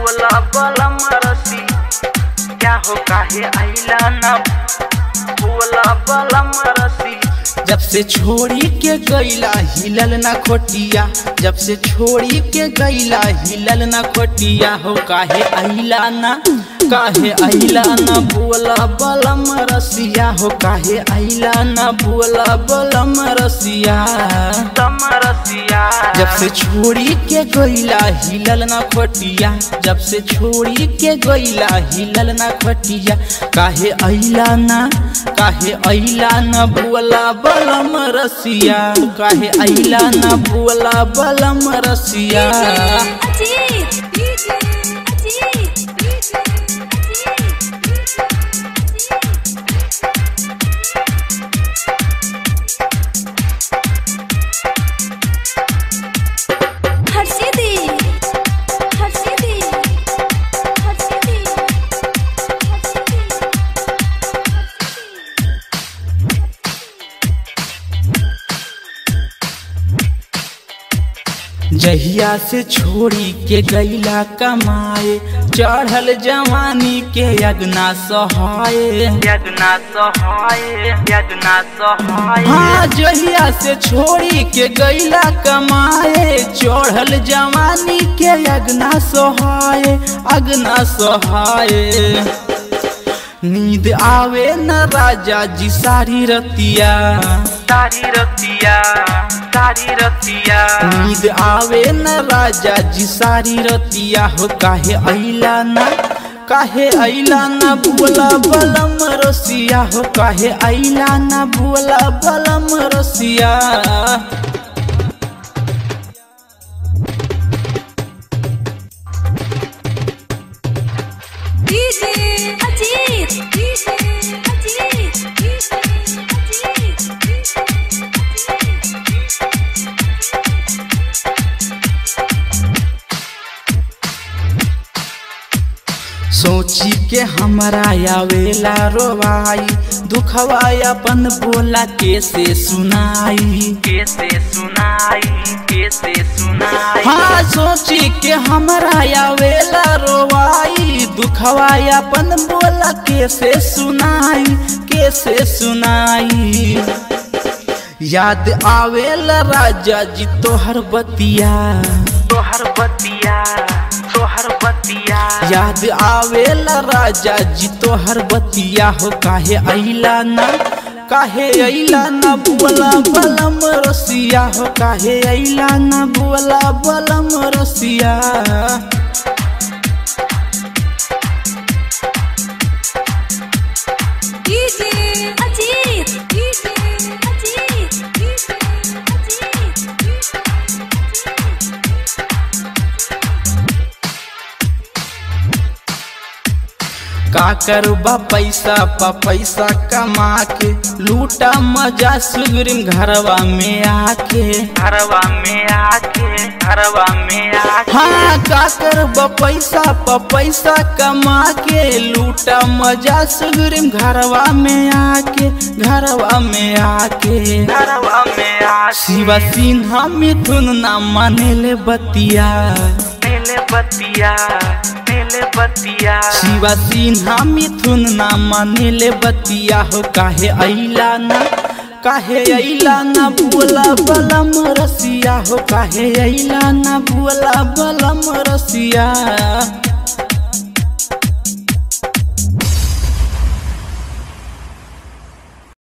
बोला बलम रसी क्या हो काहे आइला ना बोला बलम रसी जब से छोड़ी के गईला हिलल ना खोटिया जब से छोड़ी के गईला हिलल ना खोटिया हो काहे अहिला ना काहे अहिला ना बोला बलम रसिया हो काहे अहिला ना बोला बलम रसिया तम रसिया जब से छोड़ी के गईला हिलल ना खोटिया जब से छोड़ी के गईला हिलल ना खोटिया काहे अहिला ना काहे अहिला ना बोला बलम रसिया काहे अहिला ना बोला बलम रसिया अजीत डीजे अजीत डीजे हर्षिदी हर्षिदी हर्षिदी जहिया से छोड़ी के गईला कमाए चढ़ल जवानी के अगना सहाय यज्ञना सहाय यज्ञना सहाय हाँ जहिया से छोड़ी के गईला कमाए चढ़ल जवानी के अगना सहाय अगना सहाय नींद आवे न राजा जी सारी रतिया सारी रतिया सारी रतिया नींद आवे न राजा जी सारी रतिया हो काहे अइला ना काहे अइला ना बोला बलम रसिया हो काहे अइला ना बोला बलम रसिया DJ Ajit DJ Ajit DJ सोची के हमरा आवेला रोवाई दुखवा अपन बोला कैसे सुनाई कैसे सुनाई कैसे सुनाई हाँ सोची के हमरा आवेला रोवाई दुखवा अपन बोला कैसे सुनाई कैसे सुनाई याद आवेला राजा जी तोहर बतिया तोहर बतिया तोहर बतिया याद आवेला राजा जी तोहर बतिया हो काहे अइला ना काहे अइला ना बोला बलम रसिया हो काहे अइला ना बोला बलम रसिया DJ Ajit DJ Ajit DJ का करबा पैसा पा पैसा कमा के लूटा मजा सुगरिम घरवा में आके घरवा में आके घरवा में आके हाँ का करबा पैसा पा पैसा कमा के लूटा मजा सुगरिम घरवा में आके घरवा में आके घरवा में आके शिवा सिन्हा मिथुन ना मानेले बतिया नीले बतिया नीले बतिया शिवा सिन्हा मिथुन ना मानेले बतिया हो काहे अइला ना काहे अइला ना बोला बलम रसिया हो काहे अइला ना बोला बलम रसिया